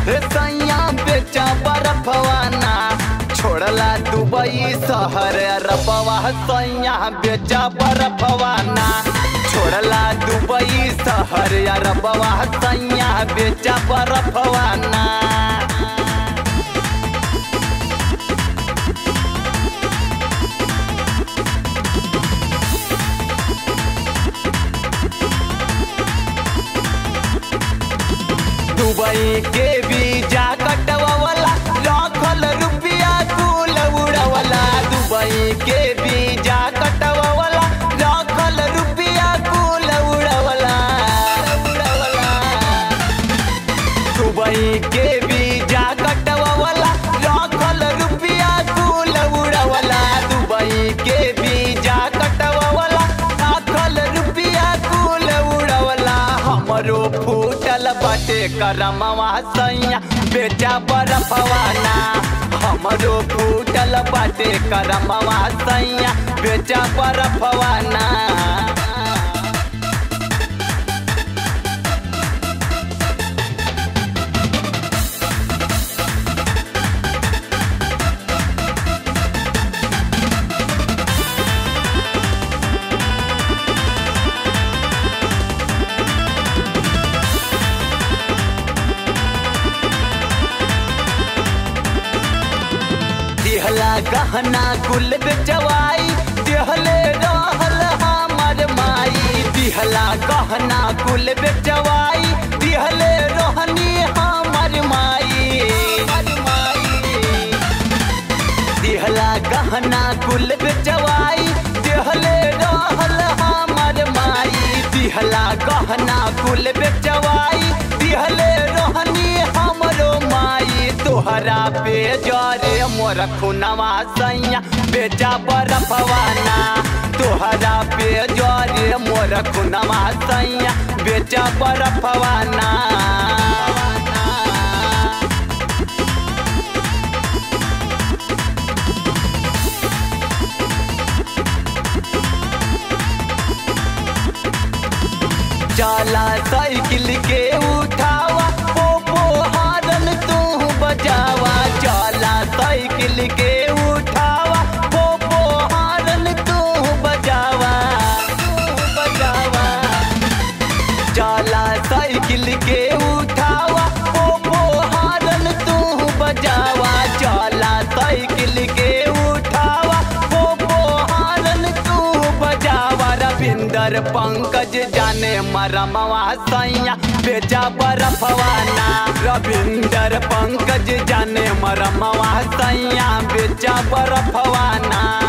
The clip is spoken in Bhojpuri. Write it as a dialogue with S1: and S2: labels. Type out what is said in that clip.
S1: सैया बेचा बरफवाना छोड़ला दुबई शहर रबवा सैया बेचा बरफवाना छोड़ला दुबई शहर रबवा सैया बेचा बरफवाना दुबई के वीजा कटवावला लाखल रुपया कुल उड़ावला दुबई के वीजा कटवावला लाखल रुपया कुल उड़ावला उड़ावला दुबई के वीजा कटवावला लाखल रुपया कुल उड़ावला दुबई के वीजा कटवावला लाखल रुपया कुल उड़ावला हमरो फूटल बाटे करमवा सैया बेचा बरफवाना हमरो फूटल बाटे करमवा सैया बेचा बरफवाना दिहला गहना कुल बेचवाई दिहले रहल हमर माई दिहला गहना कुल बेचवाई दिहले रोहनी हमर माई दिहला गहना कुल बेचवाई दिहले रहल हमर माई दिहला गहना कुल बेचवाई दिहले रोहनी हमरो माई तोहरा पे जरे मोर खुनवा सैया बेचा बरफवाना तोहरा पे जरे मोर खुनवा सैया बेचा बरफवाना जाला साइकिल के उठावा पोपो हारन तू बजावा जाला साइकिल के उठावा पोपो हारन तू बजावा तू बजावा जाला साइकिल के उठावा पोपो हारन तू बजावा जाला साइकिल के उठावा पोपो हारन तू बजावा रविंदर पंकज जाने मरमवा सैया बेचा बरफवाना रविंदर पंकज जाने मरमवा सैया बेचा बरफवाना